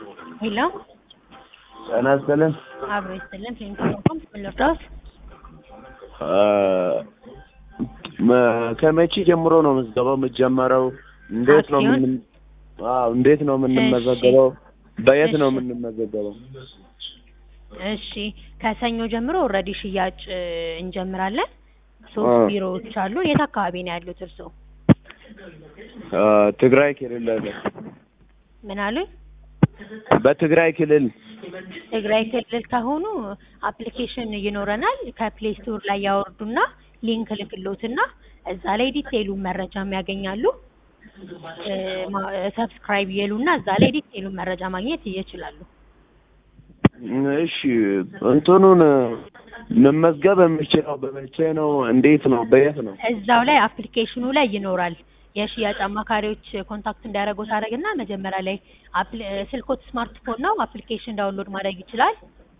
ሄሎ ጤና ይስጥልን። አብሮ ይስጥልን። ፕሌንኮም ልርዳዎት? መ- ከመቼ ጀምሮ ነው ምዝገባው የሚጀመረው? እንዴት ነው አክሲዮን? ምን አዎ እንዴት ነው የምንመዘገበው? በየት ነው የምንመዘገበው? እሺ ከሰኞ ጀምሮ ኦልሬዲ ሽያጭ እ, እንጀምራለን። ሶስት አ። ቢሮዎች አሉ። የት አካባቢ ነው ያሉት እርስዎ? አ፣ ትግራይ ክልል አለ። ምን አሉኝ? በትግራይ ክልል ትግራይ ክልል ከሆኑ አፕሊኬሽን ይኖረናል። ከፕሌይ ስቶር ላይ ያወርዱና ሊንክ ልክሎትና እዛ ላይ ዲቴይሉን መረጃም ያገኛሉ። እ፣ ማ- ሰብስክራይብ ይሉና እዛ ላይ ዲቴይሉን መረጃ ማግኘት ይችላሉ። እሺ እንትኑን መመዝገብ የምችለው በመቼ ነው? እንዴት ነው? በየት ነው? እዛው ላይ አፕሊኬሽኑ ላይ ይኖራል። የሽያጭ አማካሪዎች ኮንታክት እንዲያደርጉ ታደርግና መጀመሪያ ላይ አፕሊ- ስልኮት ስማርትፎን ነው አፕሊኬሽን ዳውንሎድ ማድረግ ይችላል።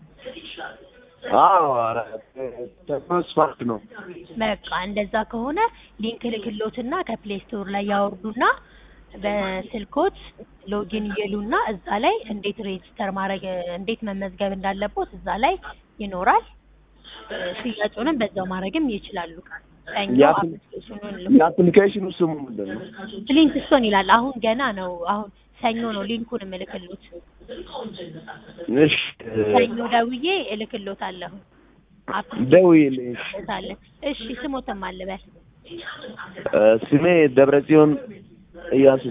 አዎ ኧረ ተስፋት ነው። በቃ እንደዛ ከሆነ ሊንክ ልክሎትና ከፕሌይ ስቶር ላይ ያወርዱና በስልኮት ሎጊን ይሉና እዛ ላይ እንዴት ሬጅስተር ማድረግ እንዴት መመዝገብ እንዳለቦት እዛ ላይ ይኖራል። እ፣ ሽያጩንም በዛው ማድረግም ይችላሉ። ሰኞ የአፕሊ- አፕሊኬሽኑን የአፕሊኬሽኑ ስሙ ምንድን ነው? ሊንክ ስቶን ይላል። አሁን ገና ነው። አሁን ሰኞ ነው ሊንኩን እልክሎት። እሺ ሰኞ ደውዬ እልክሎታለሁ። ደውዪልኝ። አለ እሺ፣ ስሞትም አልበል እ፣ ስሜ ደብረጽዮን እያሱ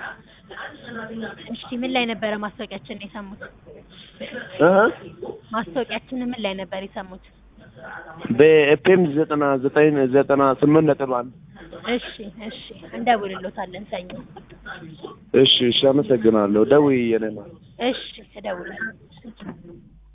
እሺ። ምን ላይ ነበረ ማስታወቂያችን የሰሙት? እ ማስታወቂያችን ምን ላይ ነበር የሰሙት? በኤፍኤም ዘጠና ዘጠኝ ዘጠና ስምንት ነጥብ አንድ እሺ፣ እሺ፣ እንደውልሎታለን ሰኞ። እሺ እሺ አመሰግናለሁ። ደውዪ የኔ ማለት እሺ፣ እደውላለሁ።